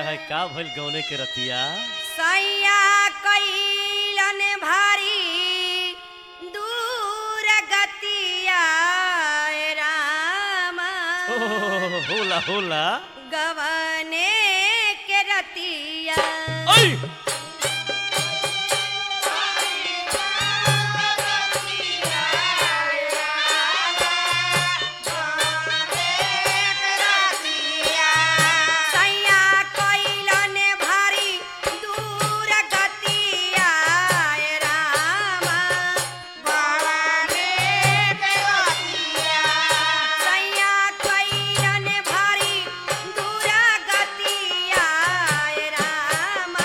हाय का भइल गौने के रतिया सैया कैलन भारी दूर गतिया रामा ओ, होला होला गवने के रतिया ओय सैया कैलन भारी दूर गतिया रामा सैया कैलन भारी दूर गतिया रामा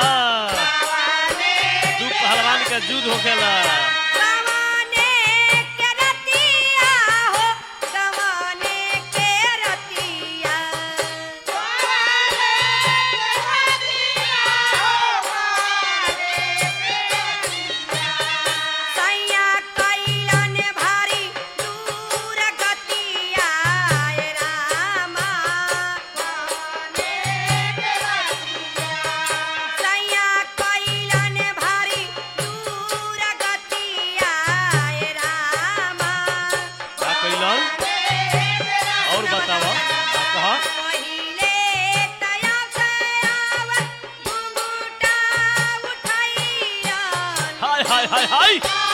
दू पहलवान का युद्ध होखेला गवने के रतिया हो गवने के रतिया सैया कैलन भारी दूर गतिया रामा सैया कैलन भारी दूर गतिया रामा का कैलन और बतावा का कहा पहिले तया गयाव घुंघटा उठाइया हाय हाय हाय हाय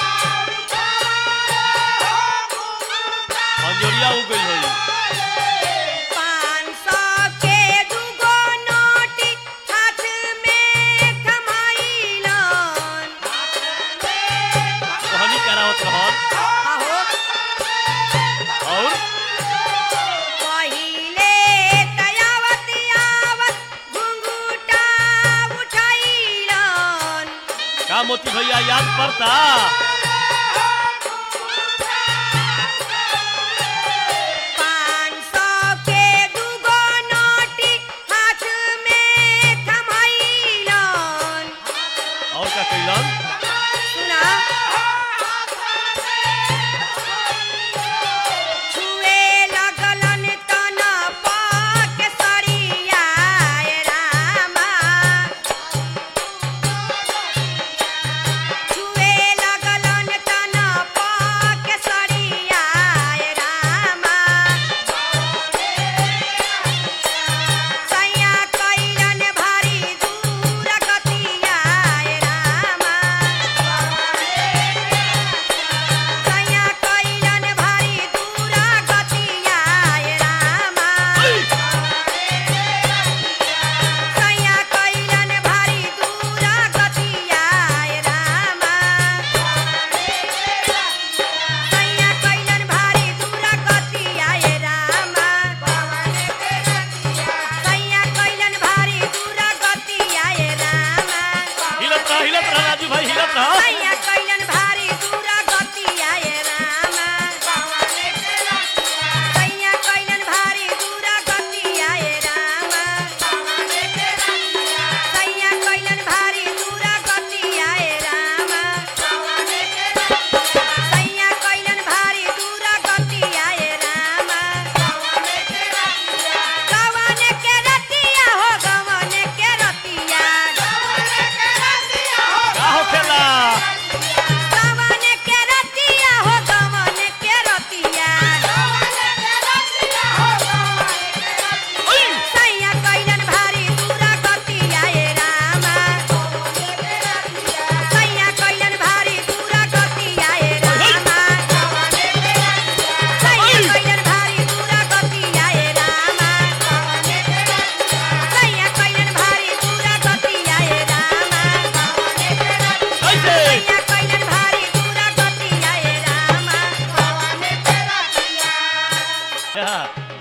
अंजोरिया हो गई होई पाँच सौ के दूगो नोटी हाथ में थमाइलन कहानी करावत रहल आहो और पहिले तयावत आवत घुंघटा उठाइलन का मोती भैया याद पड़ता पाँच सौ के दूगो नोटी हाथ में थमाइलन और का कैलन सुना छुए लगलन तन पाक सरिया रामा छुए लगलन तन पाक सरिया रामा सैया कैलन भारी दूर गतिया रामा सैया कैलन भारी दूर गतिया रामा सैया कैलन भारी दूर गतिया रामा सैया कैलन भारी दूर गतिया रामा सैया कैलन भारी दूर गतिया रामा हिलत रह हिलत रह राजू भाई हिलत रह सैया कैलन भारी